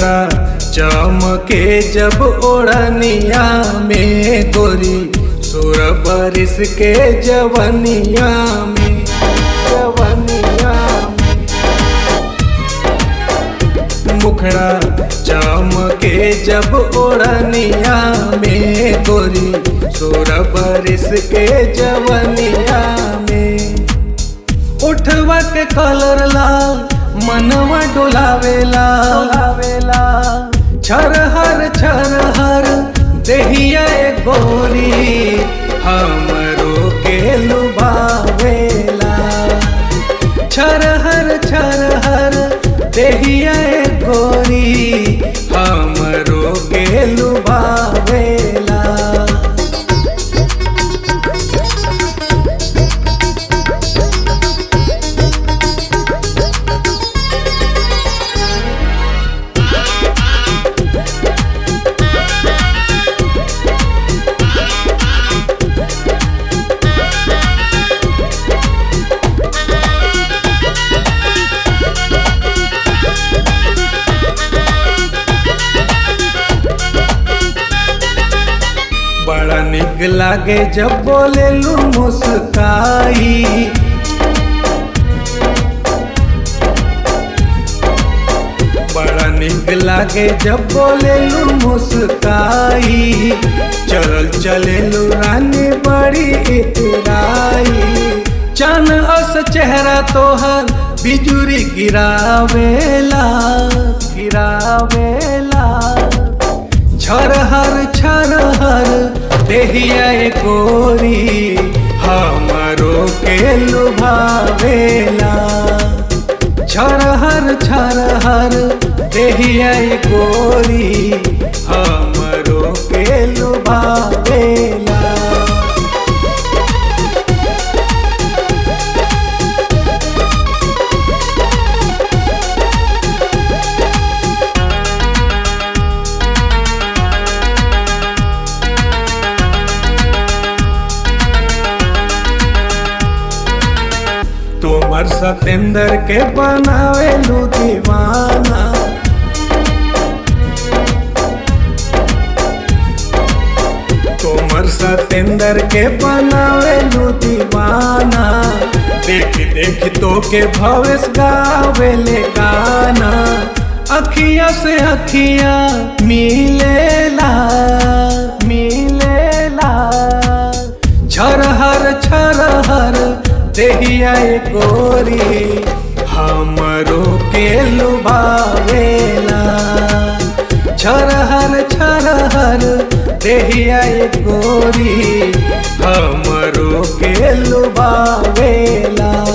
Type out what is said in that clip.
मुखड़ा चमके जब ओढ़निया में गोरी सुर बरिस के जवनिया में जवनिया में मुखड़ा चमके जब ओढ़निया में गोरी सुर बरिस के जवनिया में उठवा के कलर लाल मनवा डोलावेला डोलावेला छरहर छरहर देहिया ए गोरी हमरो के लुभावेला छरहर छरहर देहिया ए गोरी हमरो के लुभावेला बड़ा निक लागे जब बोले लू मुस्काई बड़ा निक लागे जब बोले लू मुस्काई चलल चले लू रानी बड़ी इतराई चन अस चेहरा तोहर बिजुरी गिरावेला गिरावेला छरहर छरहर देहिया ए गोरी हमरो के लुभावेला छरहर छरहर देहिया ए गोरी हमरो के लुभावेला तोमर सतेंद्र के बनावे लू दीवाना तोमर सतेंद्र के बनावे लू दीवाना देख देख तो के भवेश गावे ले गाना अखिया से अखिया मिलेला मिलेला छरहर छरहर देहिया ए गोरी हमरो के लुभावेला छरहर छरहर देहिया ए गोरी हमरो के लुभावेला